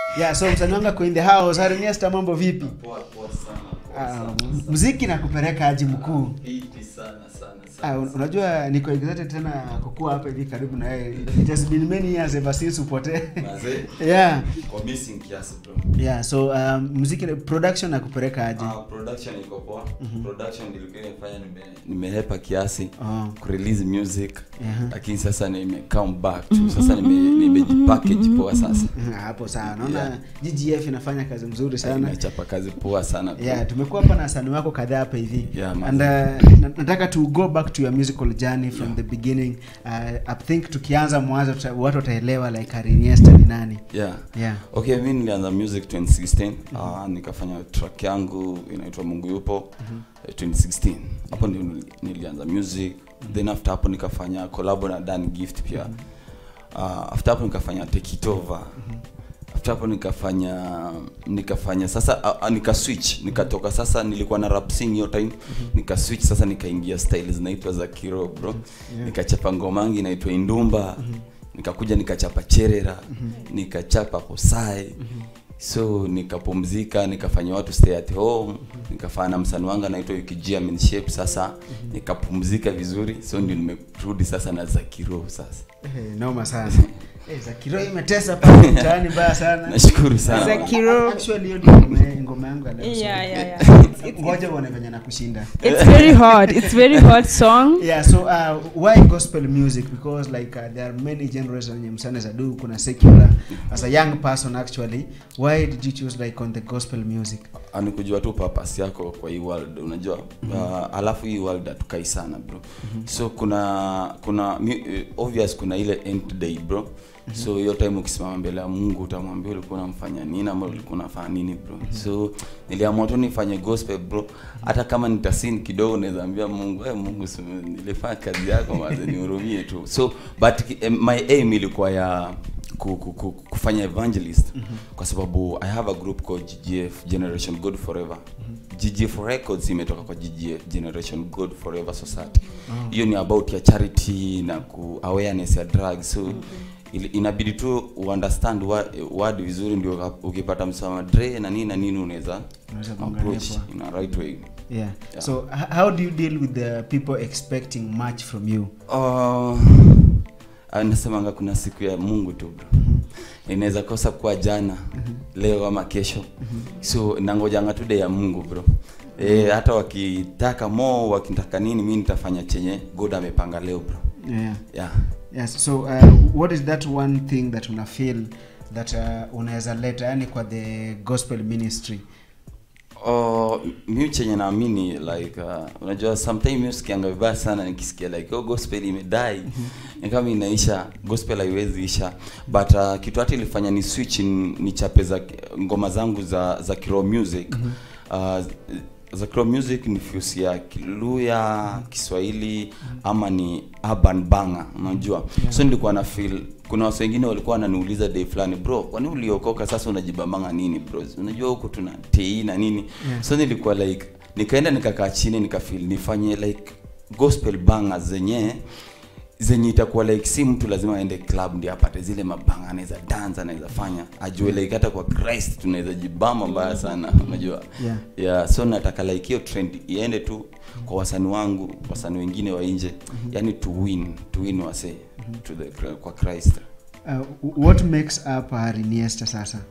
yeah so msanii wangu ako in the house hariniesta mambo vipi Poa poa sana. Poa Ah, sana, m- sana. mziki na kupeleka aji mkuu Fiti sana sana Ah, sana. un- unajua niko excited tena kukua hapa hivi karibu na yeye it has been many years ever since upotee Mazee, yeah kwa missing kiasi bro. yeah so um, muziki na- production na kupeleka aje Ah, production iko poa. Production nilikuwa nimefanya nime nimehepa kiasi Oh. kurelease music. Mhm. Lakini sasa nime come back to sasa nime nimejipackage poa sasa. Mhm, hapo sawa naona Yeah. ggf inafanya kazi mzuri sana Nimechapa kazi poa sana. bro. yeah tumekuwa hapa na wasanii wako kadhaa hapa hivi Yeah, man. and uh, na- nataka to go back to your musical journey from Yeah. the beginning uh, i think tukianza mwanzo tuta- watu wataelewa like ariniesta ni nani Yeah. yeah okay mi nilianza music 2016 uh, nikafanya track yangu inaitwa mungu yupo eh, 2016 hapo ndio nili- nilianza music then after hapo nikafanya collabo na dan gift pia uh, after hapo nikafanya take it over after hapo nikafanya nikafanya sasa uh, uh, nika switch nikatoka sasa nilikuwa na rap sing hiyo time nika switch sasa nikaingia style zinaitwa za kiro bro Yeah. nikachapa ngomangi inaitwa indumba nikakuja nikachapa cherera nikachapa posai so nikapumzika nikafanya watu stay at home nikafanya na msani wangu anaitwa ukijia shape sasa nikapumzika vizuri so ndio nimerudi sasa na zakiro sasa Eh, noma sana Eh, zakiro imetesa pale mtaani mbaya sana nashukuru sana Zakiro. actually hiyo ndio ngoma- ngoma yangu ya leo, so- Yeah, yeah, yeah. It's, it's, ngoja uone venye nakushinda it's very hot. It's very hot song. yeah so uh, why gospel music because like uh, there are many genres zenye msane za do kuna secular as a young person actually why did you choose like on the gospel music anikujua tu purpose yako kwa hii world unajua uh, alafu hii world hatukai sana bro so kuna kuna mu- eh, obvious kuna ile end day bro so hiyo time ukisimama mbele ya mungu utamwambia ulikuwa unamfanya nini ama ulikuwa unafanya nini bro so niliamua tu nifanye gospel bro hata kama nitasin kidogo naweza ambia mungu hey, mungu si- nilifanya kazi yako maze nihurumie tu so but eh, my aim ilikuwa ya ku, ku, ku, kufanya evangelist mm-hmm. kwa sababu i have a group called ggf generation good forever mm-hmm. ggf records imetoka kwa ggf generation good forever society hiyo ni about ya charity na ku awareness ya drugs so ili- inabidi tu uunderstand wa- word vizuri ndio ukipata msama dre na nini na nini unaweza Unaweza kuangalia approach kwa- in a right way yeah, Yeah. so h- how do you deal with the people expecting much from you Uh, ah, nasemanga kuna siku ya mungu tu bro inaweza kosa kuwa jana leo ama kesho so nangojanga tu day ya mungu bro e, hata wakitaka mo wakitaka nini mi nitafanya chenye god amepanga leo bro yeah yeah. yes so uh, what is that one thing that una feel that uh, unaweza leta yani kwa the gospel ministry Oh, mi chenye naamini like uh, unajua sometime mi usikianga vibaya sana nikisikia like oh, gospel imedai ni kama inaisha gospel haiwezi isha but uh, kitu hata ilifanya ni switch ni, ni chape za ngoma zangu za za kiroho music uh, za kiroho music ni fuse ya kiluya kiswahili ama ni urban banga unajua Yeah. so nilikuwa na feel kuna watu wengine walikuwa wananiuliza day fulani bro kwani uliokoka sasa unajibambanga nini bro unajua huku tuna tei na nini Yeah. so nilikuwa like nikaenda nikakaa chini nikafeel nifanye like gospel banga zenye zenye itakuwa like si mtu lazima aende club ndio apate zile mabanga anaweza dance anaweza fanya ajue like hata kwa christ tunaweza jibamba mbaya sana unajua Yeah. yeah so nataka like hiyo trend iende tu kwa wasanii wangu wasanii wengine wa nje yani to win to win wase to the kwa christ uh, what makes up hariniesta sasa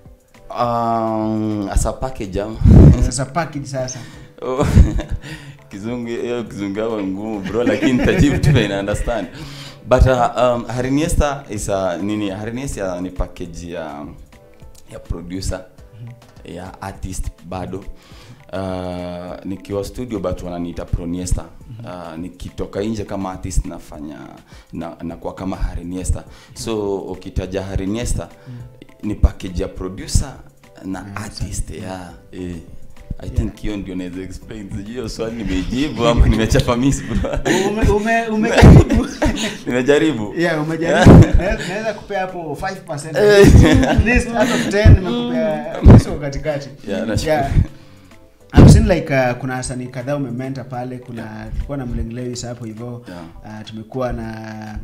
um, as a package am sasa package sasa Oh, kizungu hiyo kizungu yako ngumu bro lakini tajibu tu na understand but uh, um, hariniesta is a nini hariniesta ni package ya ya producer ya artist bado uh, nikiwa studio but wananiita proniesta uh, nikitoka nje kama artist nafanya na, nakuwa kama hariniesta so ukitaja hariniesta ni package ya producer na artist yeah, eh. I think hiyo ndio naweza explain. Sijui hiyo swali nimejibu ama nimechapa miss bro. ume, ume, umejaribu Nimejaribu. yeah umejaribu Naweza- naweza kupea hapo 5% at least out of 10 nimekupea at least uko katikati Yeah, nashukuru. I've seen like uh, kuna wasanii kadhaa umementa pale kuna tulikuwa na Mleng Lewis hapo hivyo Yeah. uh, tumekuwa na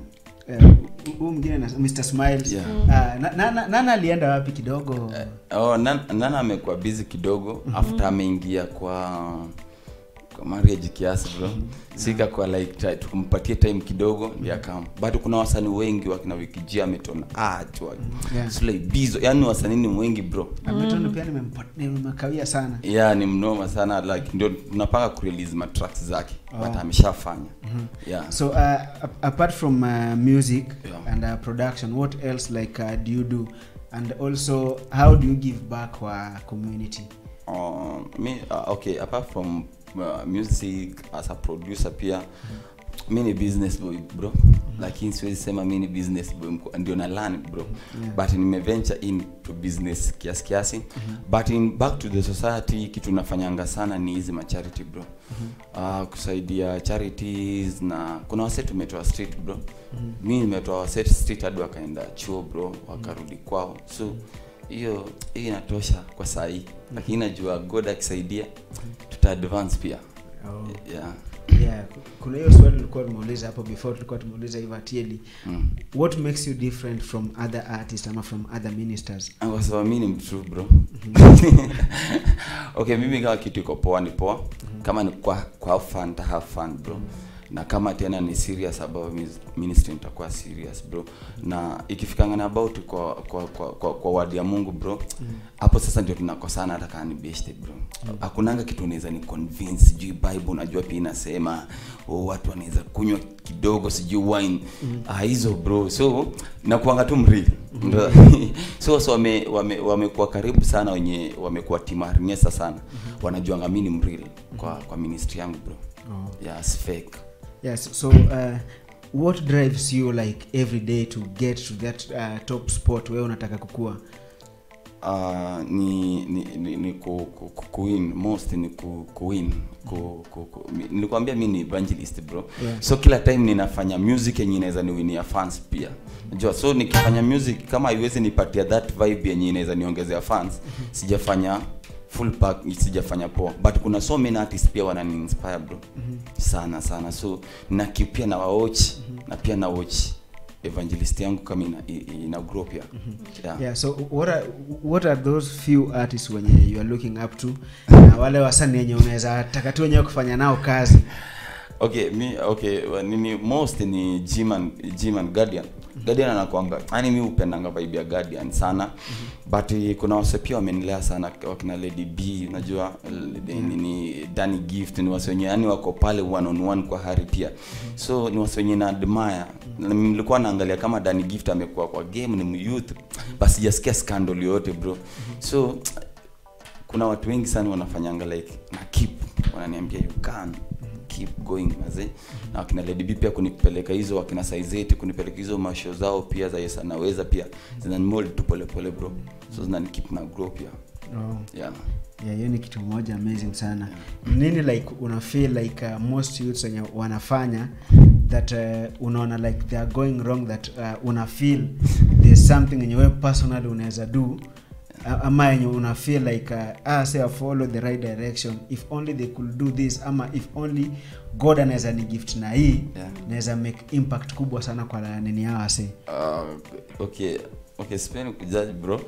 eh, huu mwingine na- Mr Smiles Yeah. Ah, na- na- na- nana alienda wapi kidogo oh, nan, nana amekuwa busy kidogo after ameingia kwa kwa marriage kiasi bro sika kwa like ta- tukumpatie time kidogo ndio akam but kuna wasanii wengi wakina wikijia ametona ah chwa Yeah. Slay Bizo yani wasanii ni wengi bro ametona pia nimempa- nimemkawia sana yeah ni mnoma sana like ndio tunapanga kurelease matracks zake Oh. but ameshafanya yeah so uh, ap- apart from uh, music Yeah. and uh, production what else like uh, do you do and also how do you give back kwa community um, me uh, okay apart from uh, music as a producer pia mi ni business boy bro lakini siwezi sema mi ni business boy mko- ndio na learn bro Yeah. but nimeventure into business kiasi kiasi but in back to the society kitu nafanyanga sana ni hizi macharity bro uh, kusaidia charities na kuna wase tumetoa street bro mi nimetoa wase street hadi wakaenda chuo bro wakarudi kwao so hiyo hiyo inatosha kwa saa hii lakini najua god akisaidia tuta advance pia Oh. yeah. yeah kuna hiyo swali tulikuwa tumeuliza hapo before tulikuwa tumeuliza hivi atieli mm. what makes you different from other artists ama from other ministers Ah, kwa sababu mi ni mtrue bro okay mimi kama kitu iko poa ni poa kama ni kwa, kwa have fun ta have fun bro na kama tena ni serious about mis- ministry nitakuwa serious bro na ikifikangana about kwa kwa kwa, kwa, kwa wadi ya mungu bro hapo sasa ndio tunakosana hata kama ni best bro hakunanga kitu unaweza ni convince sijui bible unajua pia inasema oh, watu wanaweza kunywa kidogo sijui wine ah, hizo bro so nakuanga tu mrili Ndo- so so wame wame wamekuwa karibu sana wenye wamekuwa timarnyesa sana wanajuanga mi ni mrili kwa kwa ministry yangu bro oh. yes fake yes so uh, what drives you like every day to get to that uh, top spot wewe unataka kukua uh, ni ni, ni, ni ku, ku, ku, kuwin most ni ku, kuwin ku, ku, ku, mi- nilikwambia mi ni evangelist bro Yeah. so kila time ninafanya music yenye inaweza niwinia fans pia najua so nikifanya music kama haiwezi nipatia that vibe yenye inaweza niongezea fans sijafanya full pack sijafanya poa but kuna so many artists pia wanani inspire bro sana sana so na ki- pia na watch na pia na watch evangelist yangu kama ina, i- ina grow pia yeah. yeah so what are, what are those few artists wenye you are looking up to na wale wasanii wenye unaweza taka tu wenyewe kufanya nao kazi okay mi okay wa- nini most ni G-Man G-Man guardian guardian anakuanga yani mi upendanga vibe ya guardian sana but eh, kuna wase pia wamenilea sana wakina lady b unajua l- nini dani gift ni wase wenye yani wako pale one on one kwa hari pia so ni wase wenye na admire Na nilikuwa naangalia kama dani gift amekuwa kwa game ni youth basi sijasikia scandal yoyote bro so kuna watu wengi sana wanafanyanga like na keep wananiambia you can keep going maze na wakina Lady B pia kunipeleka hizo wakina Saizeti kunipeleka hizo masho zao pia za Yesu anaweza pia zinanimold tu pole pole bro so zinani keep na grow pia oh. yeah yeah, hiyo ni kitu moja amazing sana nini like una feel like uh, most youths wenye wanafanya that uh, unaona like they are going wrong that uh, una feel there's something yenye wewe personally unaweza do A- ama yenye una feel like uh, ah, say I follow the right direction if only they could do this ama if only god anaweza ni gift na hii Yeah. naweza make impact kubwa sana kwa nini yao ase uh, okay okay sipendi kujudge bro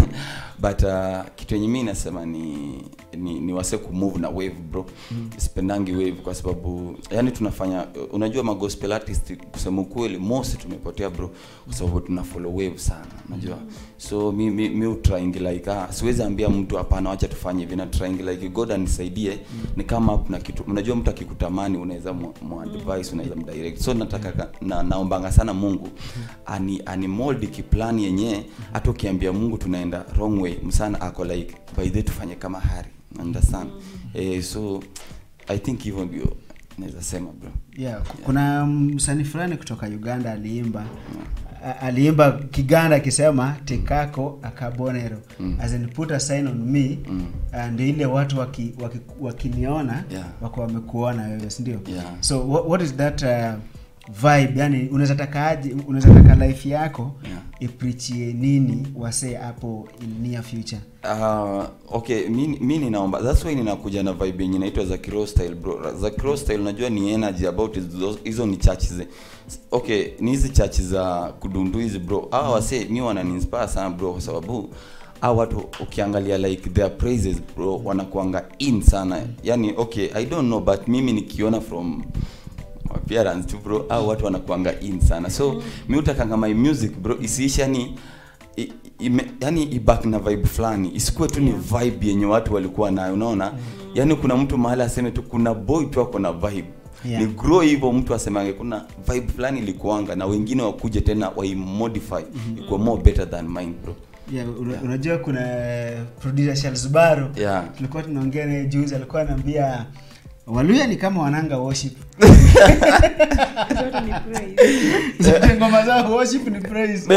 but uh, kitu yenye mi nasema ni ni, ni wase kumove na wave bro mm. sipendangi wave kwa sababu yani tunafanya unajua magospel artist kusema ukweli most tumepotea bro kwa sababu tuna follow wave sana unajua so mi mi, mi utrying like ah siwezi ambia mtu hapana wacha tufanye hivi na trying like god anisaidie ni kama up na kitu unajua mtu akikutamani unaweza mu mu advice unaweza mdirect so nataka ka- na, naombanga sana mungu ani ani mold kiplani yenyewe hata ukiambia mungu tunaenda wrong way msana ako like by the way tufanye kama hari understand eh, so i think hivyo ndio naweza sema bro yeah, ku- kuna msanii fulani kutoka uganda aliimba a- aliimba kiganda akisema tekako akabonero Mm. as in put a sign on me Mm. uh, ndio ile watu waki, waki, wakiniona Yeah. wako wamekuona wewe sindio Yeah. so what, what is that uh, vibe yani unaweza taka aje unaweza taka life yako Yeah. iprichie nini wasee hapo in near future Uh, okay mi, mi ninaomba that's why ninakuja na vibe yenye inaitwa za kiro style bro za kiro style unajua ni energy about hizo- hizo ni church ze okay ni hizi church za kudundu hizi bro hawa wase mi wananiinspire sana bro kwa sababu au watu ukiangalia like their praises bro wanakuanga in sana yani okay i don't know but mimi nikiona from appearance tu bro au watu wanakuanga in sana so mi utakanga my music bro isiishi yani i- ime, yani ibak na vibe fulani isikuwe tu ni vibe yenye watu walikuwa nayo unaona yani kuna mtu mahali aseme tu kuna boy tu ako na vibe Yeah. ni grow hivyo mtu asemange kuna vibe fulani ilikuanga na wengine wakuje tena waimodify mm-hmm. ikuwa more better than mine bro yeah, una, unajua kuna producer Charles Baro Yeah. tulikuwa tunaongea naye juzi alikuwa anaambia waluya ni kama wananga worship Zote ni praise. zote ngoma zao worship ni praise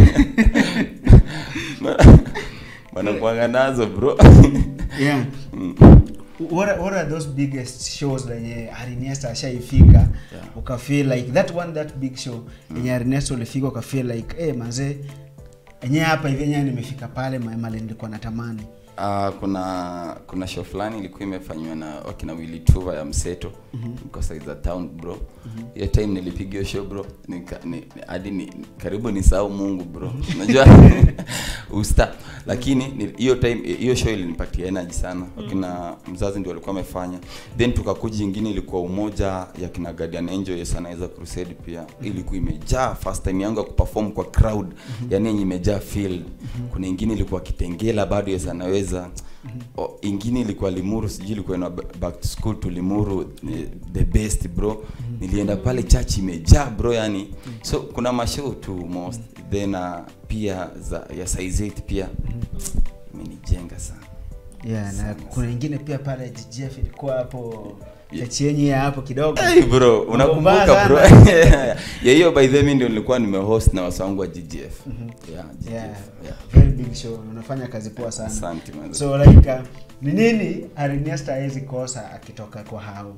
wanakuanga nazo bro yeah Mm. what are, what are those biggest shows lenye Arinesta ashaifika Yeah. ukafeel like that one that big show yenye Arinesta ulifika ukafeel like eh manze enyewe hapa hivi enyewe nimefika pale ma- mali nilikuwa natamani Uh, kuna kuna show fulani ilikuwa imefanywa na wakina Willy Tuva ya Mseto mm-hmm. side za town bro hiyo mm-hmm. time nilipiga hiyo show bro nika- ni- ni- hadi ni, karibu ni sahau Mungu bro unajua usta lakini ni- hiyo time hiyo show ilinipatia energy sana wakina mzazi ndio walikuwa wamefanya then tukakuja ingine ilikuwa umoja ya kina Guardian Angel yes anaweza crusade pia ilikuwa imejaa first time yangu ya kuperform kwa crowd yani yenye imejaa field kuna ingine ilikuwa Kitengela bado yes anaweza o, ingine ilikuwa Limuru sijui ilikuwa na back to school to Limuru ni the best bro nilienda pale church imejaa bro yani so kuna mashow tu most then uh, pia za ya size 8 pia imenijenga sana yeah na Sana, kuna ingine pia pale GGF ilikuwa hapo Yeah. chachienyi ya hapo kidogo Hey bro, Mambo unakumbuka mbaya bro. sana. ya hiyo by the way ndio nilikuwa nimehost na wasa wangu wa GGF. Yeah, GGF. yeah, Yeah. very big show unafanya kazi poa sana Asante man. so like uh, ni nini Arinesta hawezi kosa akitoka kwa hao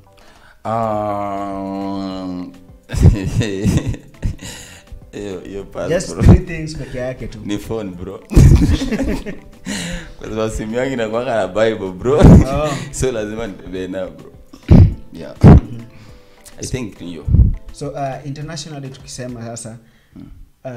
Um, hiyo hiyo pale just bro. three things peke yake tu Ni phone bro. Kwa sababu simu yangu inakuwa na Bible bro. Oh. So lazima nitembee nayo bro. Yeah. I think ni hiyo. so uh, internationally tukisema sasa uh,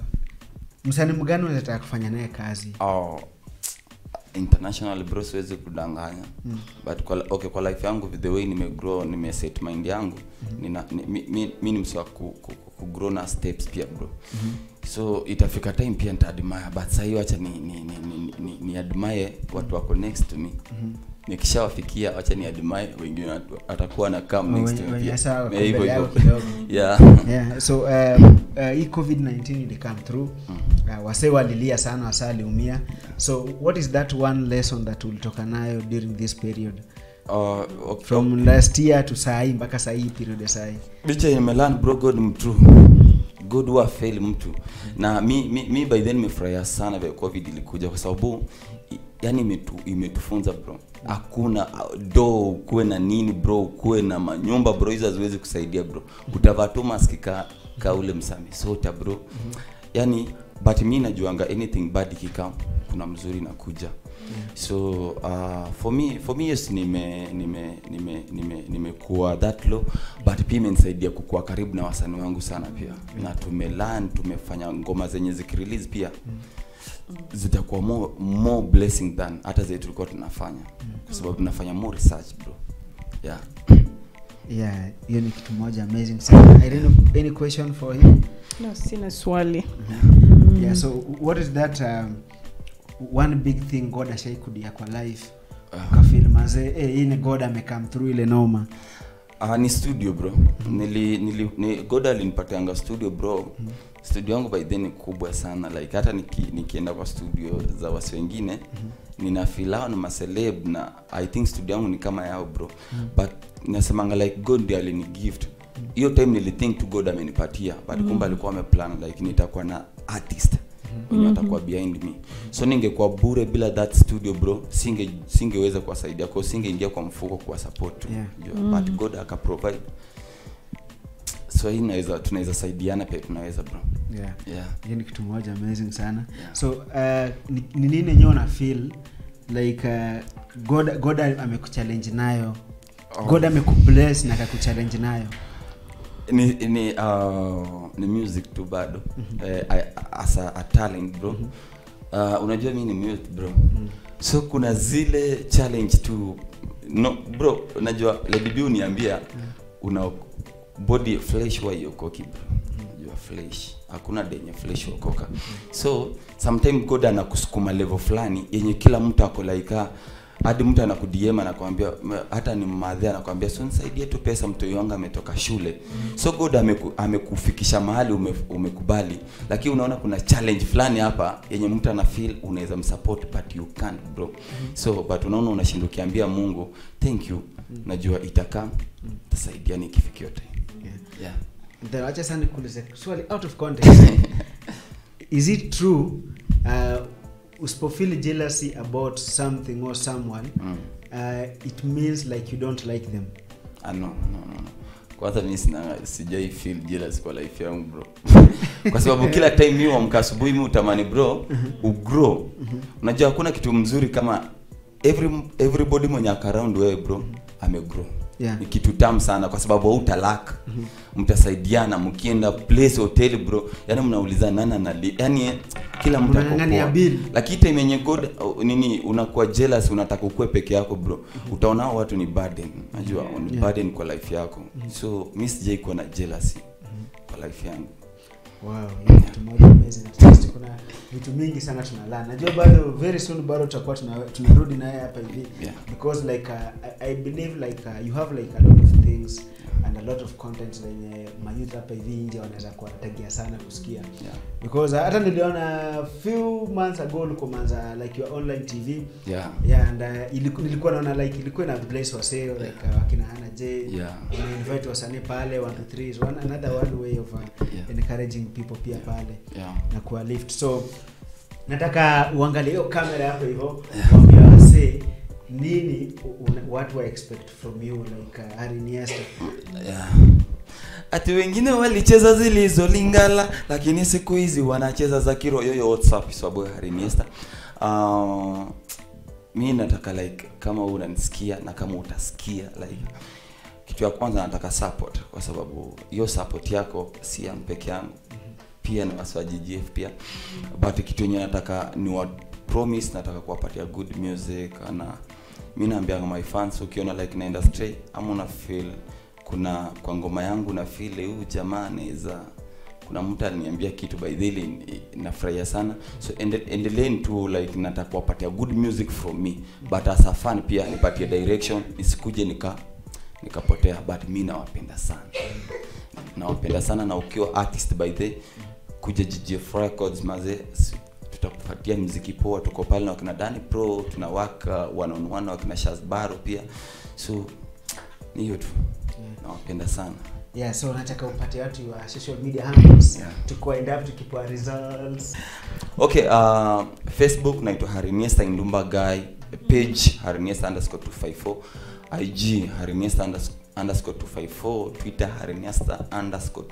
msanii mgani unataka kufanya naye kazi oh, international bro siwezi kudanganya mm. but kwa, okay, kwa life yangu the way nimegrow nimeset mind yangu mm-hmm. nina, ni, mi, mi, mi ni msi wa ku, ku, ku, kugrow na steps pia bro mm-hmm. so itafika time pia nitaadmire but sahii wacha ni, ni, ni, ni, ni, ni admire watu wako next to me mm-hmm nikishawafikia wacha ni admire wengine watu- watakuwa na come next to Wenye- me wenye pia. sawa wako Eh, hivyo mbele yako hivyo. kidogo. yeah yeah so um, uh, hii covid-19 ili come through uh, wase walilia sana wasa aliumia so what is that one lesson that ulitoka nayo during this period uh, okay. from last year to sahii mpaka sahii period ya sahii licha nimelan bro god mtu god wa fail mtu na mi, mi, mi by then nimefurahia sana vya covid ilikuja kwa sababu i- yani imetu, imetufunza bro hakuna uh, do ukuwe na nini bro ukuwe na manyumba bro hizo haziwezi kusaidia bro utavaa tu maski ka, ka ule msamisota bro yani but mi najuanga anything bad ikikam kuna mzuri nakuja so uh, for me for me yes nime nime nime nime nimekuwa that low but pia imenisaidia kukuwa karibu na wasanii wangu sana pia na tumelan tumefanya ngoma zenye zikirelease pia zitakuwa more, more blessing than hata zile tulikuwa tunafanya kwa sababu tunafanya more research bro yeah yeah hiyo ni kitu moja amazing sana I don't know, any question for him no sina swali yeah so what is that um, one big thing god ashaikudia kwa life ukafil mazee eh, hii ni god amecome through ile noma Uh, ni studio bro nili, nili, ni, god alinipatianga studio bro studio yangu by then ni kubwa sana like hata niki, nikienda kwa studio za wasi wengine nina filao na maceleb na i think studio yangu ni kama yao bro but nasemanga like god ndi alini gift hiyo time nilithink to god amenipatia but kumbe alikuwa ameplan like nitakuwa na artist wenye watakuwa behind me so ningekuwa bure bila that studio bro singe singeweza kuwasaidia kwa singeingia kwa mfuko kuwa support tu Yeah. Jua, but god akaprovide so hii inaweza tunaweza saidiana pia tunaweza bro yeah yeah hiyo ni kitu moja amazing sana Yeah. so uh, ni ni nini enyewe una feel like uh, god god amekuchallenge nayo Oh. god amekubless na akakuchallenge nayo ni ni uh, ni music tu bado mm-hmm. eh, I- as a, a talent bro mm-hmm. uh, unajua mi ni mute bro mm-hmm. so kuna zile challenge tu no bro unajua Lady B uniambia una body flesh wa iokoki bro unajua flesh hakuna denye flesh okoka so sometime god anakusukuma level fulani yenye kila mtu ako like ah, hadi mtu anakudiema anakwambia m- hata ni mmadhe anakwambia so nisaidie tu pesa mtoi wangu ametoka shule so god ameku, amekufikisha mahali ume, umekubali lakini unaona kuna challenge fulani hapa yenye mtu ana feel unaweza msupport but you can't bro so but unaona unashinda ukiambia mungu thank you najua itakaa tasaidia nikifikio time yeah. yeah. then acha sana nikuulize swali out of context is it true uh, usipofeel jealousy about something or someone mm. uh, it means like you don't like them Ah, no, no, no, no. kwanza mi sina sijai feel jealous kwa life yangu bro kwa sababu kila time mi uamka asubuhi mi utamani bro ugrow unajua hakuna kitu mzuri kama every, everybody mwenye ako around wewe bro amegrow Yeah. ni kitu tamu sana kwa sababu hautalak mtasaidiana mkienda place hotel bro yani mnauliza nani anali yani kila mtu ako Mnang'ang'ania poa. bill. lakini time yenye god uh, nini unakuwa jealous unataka ukue peke yako bro utaona hao watu ni burden najua ni Yeah. burden kwa life yako so mi sijai kuwa na jealousy kwa life yangu wow hiyo ni kitu moja amazing at least kuna vitu mingi sana tunalana najua bado very soon bado tutakuwa tuna- tunarudi naye hapa hivi Yeah. because like uh, I, i believe like uh, you have like a lot of things and a lot of content zenye mayouth hapa hivi nje wanaweza kuwategea sana kusikia yeah. because uh, hata niliona few months ago ulikomanza like your online tv yeah yeah and uh, iliku, nilikuwa naona like ilikuwa na place wasee like uh, wakina Hannah J Yeah. una invite wasanii pale 1 2 3 is one another one way of uh, Yeah. encouraging people pia pale yeah na kuwa lift so nataka uangalie hiyo kamera hapo hivyo waambie wasee nini una, watu wa expect from you like uh, Harry Iniesta yeah. ati wengine walicheza zilizolingala lakini siku hizi wanacheza za kiro yoyo whatsapp sababu ya Harry Iniesta uh, mi nataka like kama unanisikia na kama utasikia like kitu ya kwanza nataka support kwa sababu hiyo support yako si yangu peke yangu pia na wasi wa GGF pia but kitu yenye nataka ni wa promise nataka kuwapatia good music na mi naambia my fans ukiona like naenda stray ama una feel kuna kwa ngoma yangu na feel huyu jamaa anaweza kuna mtu aliniambia kitu by the way nafurahia sana so ende, endeleeni tu like nataka kuwapatia good music from me but as a fan pia nipatie direction nisikuje nika nikapotea but mi nawapenda sana nawapenda sana na ukiwa artist by the kuja GGF Records maze si- tutakupatia mziki poa tuko pale na wakina Dani Pro tuna work uh, one on one na wakina Shazbaro pia so ni hiyo tu nawapenda sana yeah so nataka upate watu wa social media handles Yeah. tuko end up tukipoa results okay uh, facebook naitwa hariniesta indumba guy page hariniesta underscore 254 ig hariniesta unders- underscore 254 twitter hariniesta underscore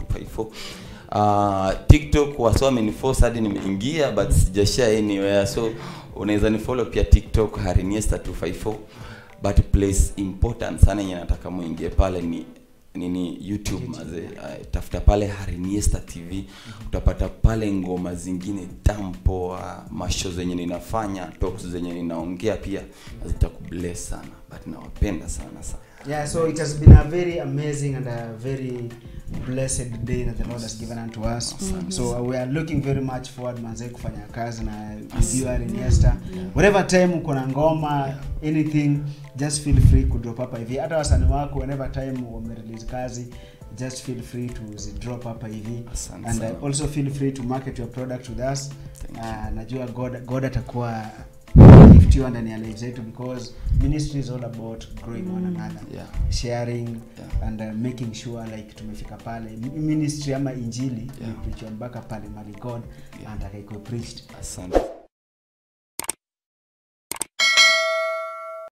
254 uh, tiktok wasa wameniforce hadi nimeingia but sijashare anywhere so unaweza nifollow pia tiktok hariniesta 254 but place important sana yenye nataka muingie pale ni nini youtube maze uh, tafuta pale hariniesta tv utapata pale ngoma zingine tampoa masho zenye ninafanya talks zenye ninaongea pia zitakubless sana but nawapenda sana sana yeah so it has been a very amazing and a very blessed day that the lord has given unto us so uh, we are looking very much forward manze kufanya kazi na you are Iniesta whatever time uko na ngoma anything just feel free kudrop hapa hivi hata wasanii wako whenever time wamerelease kazi just feel free to drop hapa hivi Asante and sana. uh, also feel free to market your product with us Thank uh, najua god, god atakuwa giftiwa ndani ya life zetu because ministry is all about growing one another yeah sharing Yeah. and uh, making sure like tumefika pale M- ministry ama injili Yeah. imepreachwa mpaka pale mali god Yeah. anataka ikuwe preached asante